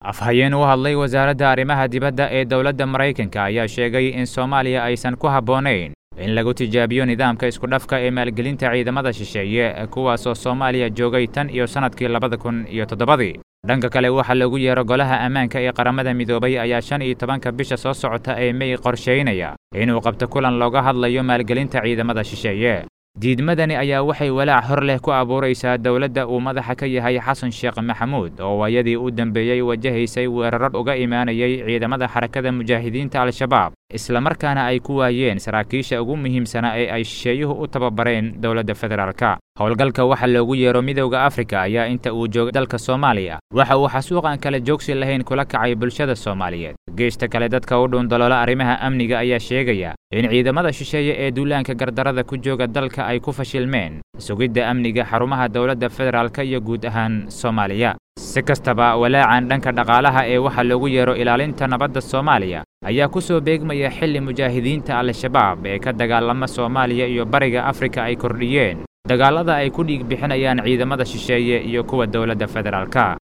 afhayeen u hadlay wasaaradda arrimaha dibadda ee dowladda maraykanka ayaa sheegay in soomaaliya aysan ku habboonayn in lagu tijaabiyo nidaamka iskudhafka ee maalgelinta ciidamada shisheeye kuwaasoo soomaaliya joogay tan iyo sannadkii labada kun iyo toddobadii dhanka kale waxaa loogu yeero golaha ammaanka ee qaramada midoobay ayaa shan iyo tobanka bisha soo socota ee mey qorshaynaya inuu qabto kulan looga hadlayo maalgelinta ciidamada shisheeye diidmadani ayaa waxay walaac hor leh ku abuuraysaa dowladda uu madaxa ka yahay xasan sheekh maxamuud oo waayadii u dambeeyey wajahaysay weerar uga imaanayay ciidamada xarakada mujaahidiinta al-shabaab islamarkaana ay ku waayeen saraakiisha ugu muhiimsanaa ee ay shisheeyuhu u tababareen dowladda federaalka howlgalka waxa loogu yeero midowda afrika ayaa inta uu jooga dalka soomaaliya waxa uu xasuuqan kale joogsi lahayn kula kacay bulshada soomaaliyeed geesta kale dadka u dhuundaloola arrimaha amniga ayaa sheegaya in ciidamada shisheeye ee duulaanka gardarada ku jooga dalka ay ku fashilmeen sugidda amniga xarumaha dowladda federaalka iyo guud ahaan soomaaliya si kastaba walaacan dhanka dhaqaalaha ee waxaa loogu yeero ilaalinta nabadda soomaaliya ayaa ku soo beegmaya xilli mujaahidiinta al-shabaab ee ka dagaalama soomaaliya iyo bariga afrika ay kordhiyeen dagaallada ay ku dhiig bixinayaan ciidamada shisheeye iyo kuwa dowladda federaalka